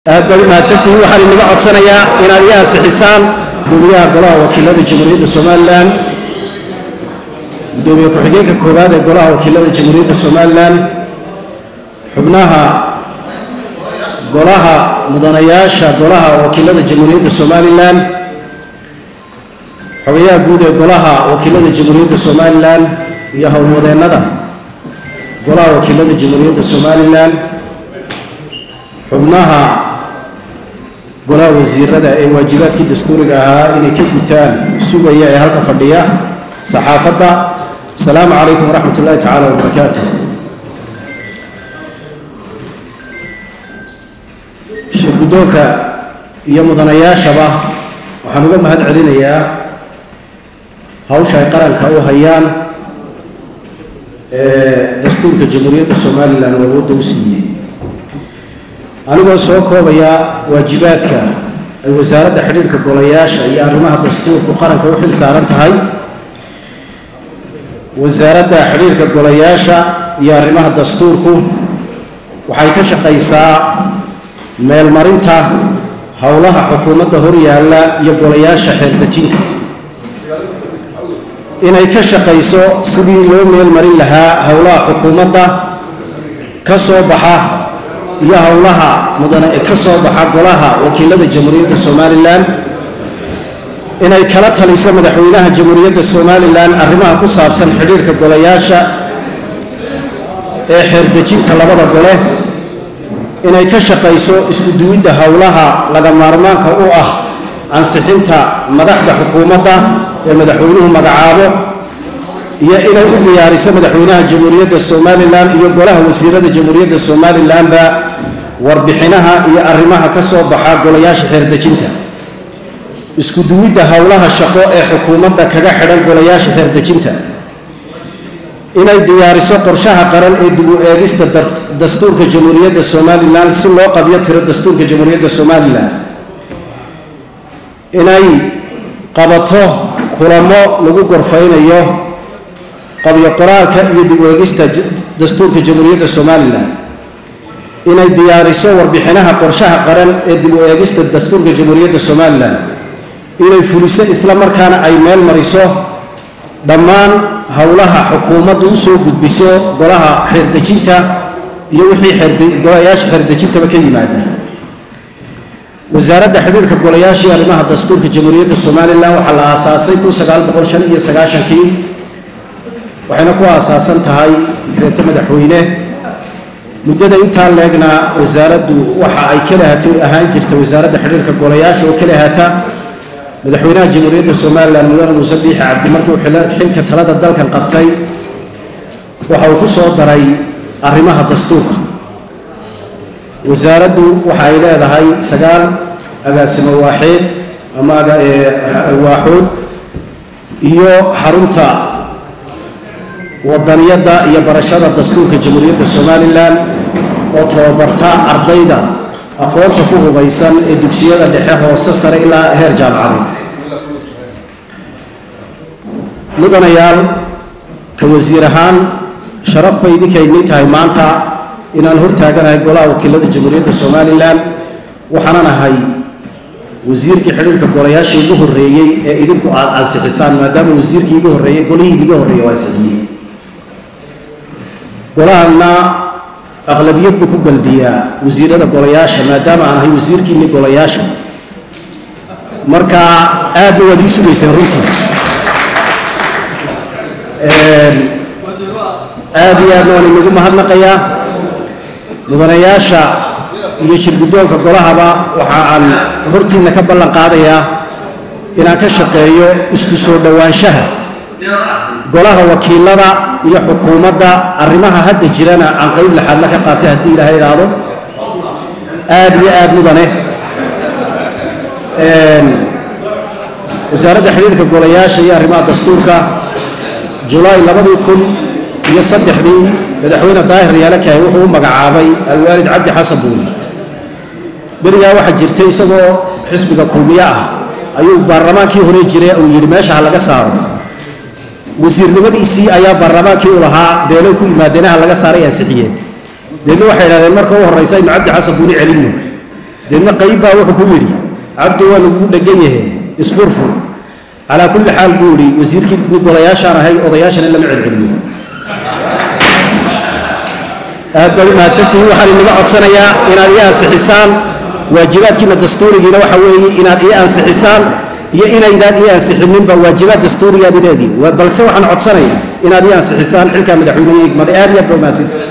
aad baad u mahadsantihiin waxaan inaga codsanayaa inaad iga ansixisaan gudoomiyaha golaha wakiilada jamhuuriyadda somalilan gudoomiye ku-xigeenka koowaad ee golaha wakiilada jamhuuriyadda somalilan xubnaha golaha mudanayaasha golaha wakiilada jamhuuriyadda somalilan xogayaha guud ee golaha wakiilada jamhuuriyadda somalilan iyo howlwadeennada golaha wakiilada jamhuuriyadda somalilan xubnaha golaha wasiirada ee waajibaadkii dastuuriga ahaa inay ka gutaan sugaya ee halka fadhiya saxaafadda asalaamu calaykum waraxmat ullahi tacaala wabarakaatu shirguddoonka iyo mudanayaashaba waxaan uga mahad celinayaa hawsha ay qaranka u hayaan ee dastuurka jamhuuriyadda somalilan oo awoodda u siiyey anigoo soo koobaya waajibaadka ay wasaaradda xidhiirka golayaasha iyo arrimaha dastuurku qaranka u xil saaran tahay wasaaradda xidhiirka golayaasha iyo arrimaha dastuurku waxay ka shaqaysaa meelmarinta howlaha xukuumadda horyaalla iyo golayaasha xeerdejinta inay ka shaqayso sidii loo meelmarin lahaa howlaha xukuumadda ka soo baxa iyo howlaha mudane ka soo baxa golaha wakiilada jamhuuriyadda somalilan inay kala taliso madaxweynaha jamhuuriyadda somalilan arrimaha ku saabsan xidhiirka golayaasha ee xeerdejinta labada gole inay ka shaqayso isku duwidda howlaha laga maarmaanka u ah ansixinta madaxda xukuumadda ee madaxweynuhu magacaabo iyo inay u diyaariso madaxweynaha jamhuuriyadda somalilan iyo golaha wasiirada jamhuuriyadda somalilanba warbixinaha iyo arrimaha ka soo baxa golayaasha xeerdejinta isku duwidda howlaha shaqo ee xukuumadda kaga xidhan golayaasha xeerdejinta inay diyaariso qorshaha qaran ee dib u eegista dastuurka jamhuuriyadda somalilan si loo qabyo tiro dastuurka jamhuuriyadda somalilan inay qabato kulamo lagu gorfaynayo qabyo qoraalka iyo dib u eegista dastuurka jamhuuriyadda somalilan inay diyaariso warbixinaha qorshaha qaran ee dib u eegista dastuurka jamhuuriyadda somalilan inay fuliso isla markaana ay meel mariso dhammaan howlaha xukuumaddu u soo gudbiso golaha xeerdejinta iyo wixii golayaasha xeerdejintaba ka yimaada wasaaradda xidhiirka golayaasha iyo arrimaha dastuurka jamhuuriyadda somalilan waxaa la aasaasay kun sagaal boqol shan iyo sagaashankii waxayna ku aasaasan tahay fikreeto madaxweyne muddada intaa leegna wasaaraddu waxa ay ka lahato ahaan jirta wasaaradda xidhiirka golayaasha oo ka lahata madaxweynaha jamhuuriyadda somalilan mudane muuse biixi cabdi markii uu xilka talada dalkan qabtay waxa uu ku soo daray arrimaha dastuurka wasaaraddu waxa ay leedahay sagaal agaasimo waaxeed ama waaxood iyo xarunta wadaniyadda iyo barashada dastuurka jamhuuriyadda somalilan oo tababarta ardayda aqoonta ku hubaysan ee dugsiyada dhexe hoose sare ilaa heer jaamacadeed mudanayaal ka wasiir ahaan sharaf bay idinkaynii tahay maanta inaan hortaaganahay golaha wakiilada jamhuuriyadda somalilan waxaanan ahay wasiirkii xidhiirka golayaashii igu horreeyey ee idinku aad ansixisaan maadaama wasiirkii igu horreeyey golihii iga horreeyey oo ansixiyey golahana aqlabiyad buu ku galbiyaa wasiirada golayaasha maadaama aan ahay wasiirkiinni golayaasha marka aadna waad ii sugayseen runtii aad iyo aadna waan inagu mahadnaqayaa mudanayaasha iyo shirguddoonka golahaba waxa aan hortiinna ka ballan qaadayaa inaan ka shaqeeyo isku soo dhowaanshaha golaha wakiilada iyo xukuumadda arrimaha hadda jirana aan qeyb laxaadla ka qaatay haddii ilaahay idhaahdo aada iyo aada mudane wasaaradda xidhiirka golayaasha iyo arrimaha dastuurka julaay labadii kun iyo saddexdii madaxweyne daahir yaalakahay wuxuu u magacaabay alwaalid cabdi xasan buuni berigaa waxaa jirtay isagoo xisbiga kulmiyo ah ayuu baarlamaankii hore jiray uu yidhi meesha ha laga saaro wasiirnimadiisii ayaa baarlamaankii u lahaa beelay ku yimaadeen ha laga saaray ansixiyeen deedna waxay idhahdeen marka u horraysa inu cabdi xasan buuni celinno deedna qayb baa wuxuu ku yidhi cabdi waa lagugu dhegan yahe isfurfur calaa kulli xaal buu yidhi wasiirkii golayaashaan ahay odayaashana lama celceliyo aad bay u mahadsantihiin waxaan inaga codsanayaa inaad ii ansixisaan waajibaadkiina dastuurigiina waxa weeye inaad ii ansixisaan iyo inaydaan ii ansixinninba waajibaad dastuurigaad leedihin balse waxaan codsanayaa inaad ii ansixisaan xilkaa madaxweyneha igmada aad iyo aad ba u mahadsantihin